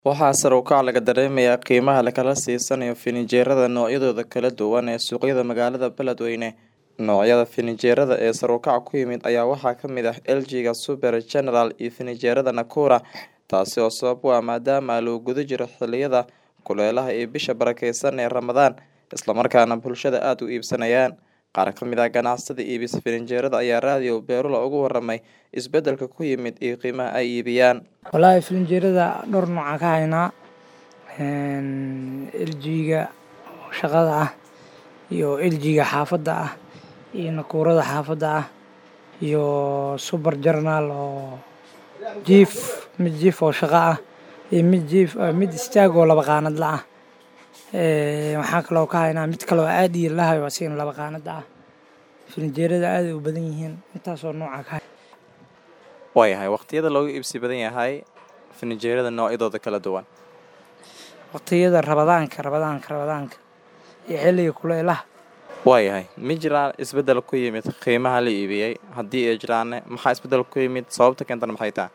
Waxaa sare u kaca laga dareemayaa qiimaha la kala siisanayo fininjeerada noocyadooda kala duwan ee suuqyada magaalada Beledweyne. Noocyada fininjeerada ee sare u kaca ku yimid ayaa waxaa ka mid ah LG-ga Super General iyo fininjeerada Nakura, taasi oo sabab u ah maadaama lagu guda jiro xilliyada kulaylaha iyo bisha barakeysan ee Ramadaan, isla markaana bulshada aad u iibsanayaan. Qaar ka mid ah ganacsatada iibisa fininjeerada ayaa raadiyo Beerula uga warramay isbeddelka ku yimid iyo qiimaha ay iibiyaan. Walahi fininjeerada dhowr nooc aan ka haynaa LG-ga shaqada ah iyo LG-ga xaafadda ah iyo Nakurada xaafadda ah iyo Super General oo jiif mid jiif oo shaqo ah iyo mid jiif mid istaag oo laba qaanadla ah waxaan kaloo ka haynaa mid kale oo aad iyo lahayo asigana laba qaanada ah fininjeerada aad ay u badan yihiin intaasoo nooca ka Waayahay waqtiyada looga iibsi badan yahay fininjeerada noocyadooda kala duwan. waqtiyada rabadaanka rabadaanka rabadaanka iyo xilliga kulaylaha Waayahay ma jiraan isbeddel ku yimid qiimaha la iibiyey haddii ay jiraanne maxaa isbeddel ku yimid sababta keentana maxay tahay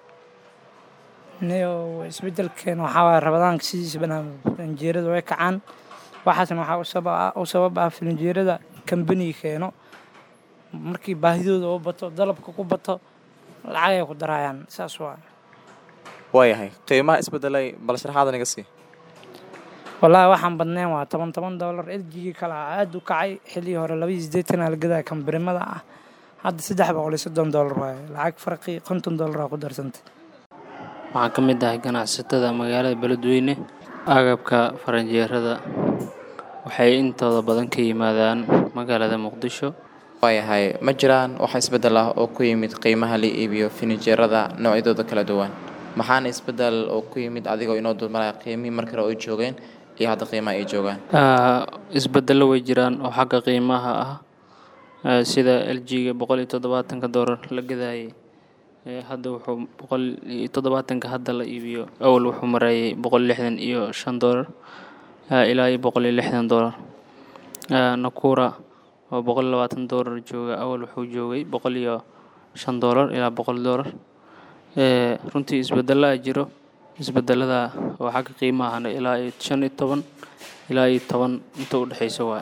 niyo isbeddelkeena waxaa waaye rabadaanka sidiisa banaan fininjeerada way kacaan waxaasna waxaa u sabab ah u sabab ah fininjeerada kambaniga keeno markii baahidooda u bato dalabka ku bato lacag ay ku darayaan saas waa Waayahay qiimaha isbeddelay bal sharaxaad naga sii. wallaahi waxaan badnayn waa toban toban doolar LG-ga kale ah aad u kacay xilligii hore laba iyo siddeetan aa la gadaa kambarimada ah hadda saddex boqol iyo soddon doolar waaye lacag farqi konton doolar aa ku darsantay waxaan ka mid ahay ganacsatada magaalada beledweyne agabka faranjeerada waxay intooda badan ka yimaadaan magaalada muqdisho Waayahay ma jiraan wax isbeddel ah oo ku yimid qiimaha la iibiyo fininjeerada noocyadooda kala duwan. Maxaana isbeddel oo ku yimid adigoo inoo dulmaraya qiimihii markii hore ay joogeen iyo hadda qiimaha ay joogaan. Ah, isbeddello way jiraan oo xagga qiimaha ah ah, sida LG-ga boqol iyo toddobaatanka doolar la gadaayay Eh, hadda wuxuu boqol iyo toddobaatanka hadda la iibiyo awal wuxuu marayay boqol lixdan iyo shan doolar ah, ilaa iyo boqol iyo lixdan doolar Ah, Nakura oo boqol labaatan doolar jooga awal wuxuu joogay boqol iyo shan doolar ilaa boqol doolar Eh, runtii isbeddelo aa jiro isbedelada oo xagga qiimahana ilaa iyo shan iyo toban ilaa iyo toban inta u dhexeysa waa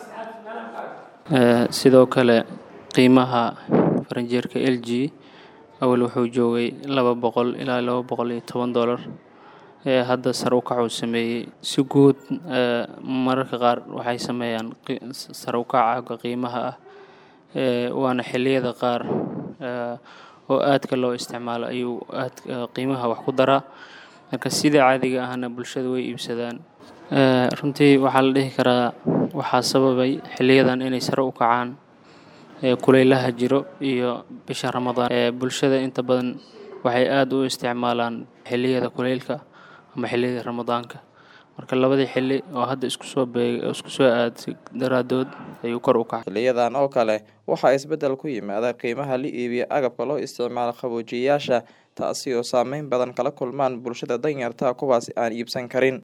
Eh, sidoo kale qiimaha faranjeerka LG awal wuxuu joogay laba boqol ilaa laba boqol iyo toban doolar Eh, hadda sare u kac uu sameeyey si guud eh, mararka qaar waxay sameeyaan qi- sare u kaca xagga qiimaha ah Eh, waana xilliyada qaar eh, oo aadka loo isticmaalo ayuu aad eh, qiimaha wax ku daraa marka sida caadiga ahna bulshada way iibsadaan Eh, runtii waxaa la dhihi karaa waxaa sababay xiliyadan inay sare u kacaan ee kulaylaha jiro iyo bisha ramadaan ee bulshada inta badan waxay aad u isticmaalaan xilliyada kulaylka ama xilliyada ramadaanka marka labadii xilli oo hadda isku soo beeg isku soo aad daraadood ayuu kor u kacay Xiliyadan oo kale waxaa isbeddel ku yimaada qiimaha la iibiyo agabka loo isticmaalo qaboojiyeyaasha taasi oo saameyn badan kala kulmaan bulshada danyarta ah kuwaasi aan iibsan karin.